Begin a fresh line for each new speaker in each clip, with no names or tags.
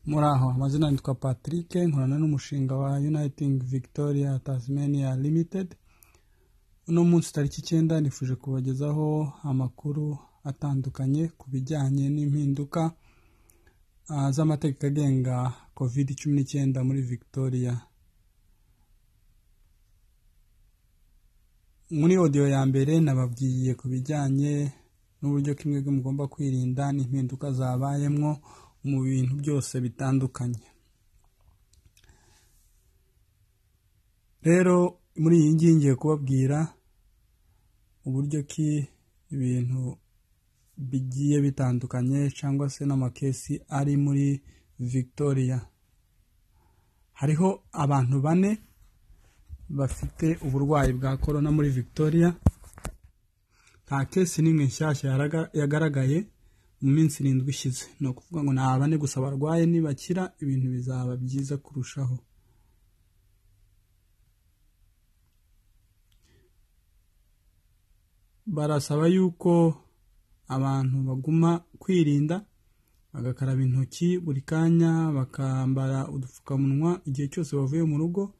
muri aho amazina nitwa patrick nkorana n'umushinga wa uniting victoria tasmania limited uno munsi tariki icyenda nifuje kubagezaho amakuru atandukanye ku bijyanye n'impinduka ah, z'amategeko agenga covid cumi n'icyenda muri victoria muri audio ya mbere nababwiye ku bijyanye n'uburyo kimwe mugomba kwirinda n'impinduka zabayemwo mu bintu byose bitandukanye rero muri iyi ngiyi ngiye kubabwira uburyo ki ibintu bigiye bitandukanye cyangwa se n'amakesi ari muri victoria hariho abantu bane bafite uburwayi bwa korona muri victoria nta kesi n'imwe nshyashya yaraga- yagaragaye mu minsi irindwi ishize ni ukuvuga ngo nta bane gusa barwaye nibakira ibintu bizaba byiza kurushaho barasaba yuko abantu baguma kwirinda bagakaraba intoki buri kanya bakambara udupfukamunwa igihe cyose bavuye mu rugo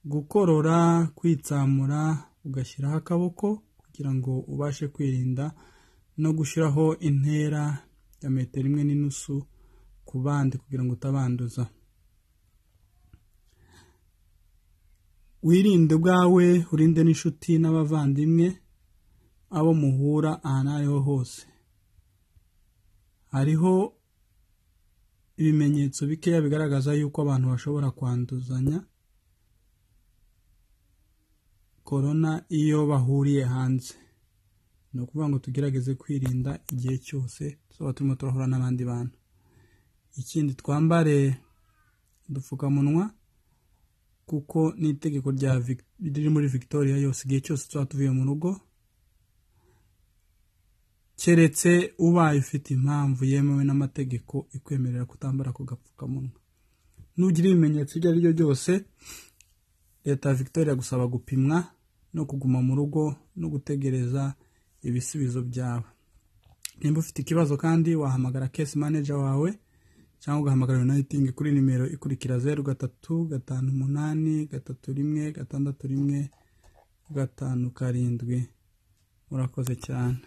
gukorora kwitsamura ugashyiraho akaboko kugira ngo ubashe kwirinda no gushyiraho intera ya metero imwe n'inusu ku bandi kugira ngo utabanduza wirinde ubwawe urinde n'inshuti n'abavandimwe abo muhura ahantu aho ariho hose hariho ibimenyetso bikeya bigaragaza yuko abantu bashobora kwanduzanya korona iyo bahuriye hanze ni ukuvuga ngo tugerageze kwirinda igihe cyose tuzaba turimo turahura n'abandi bantu ikindi twambare udupfukamunwa kuko n'itegeko rya Vic- riri muri victoria yose igihe cyose tuzaba tuvuye mu rugo keretse ubaye ufite impamvu yemewe n'amategeko ikwemerera kutambara ako gapfukamunwa nugira ibimenyetso ibyo ari byo byose leta ya victoria gusaba gupimwa no kuguma mu rugo no gutegereza ibisubizo byawe nimba ufite ikibazo kandi wahamagara case manager wawe cyangwa ugahamagara uniting kuri nimero ikurikira zeru gatatu gatanu umunani gatatu rimwe gatandatu rimwe gatanu karindwi murakoze cyane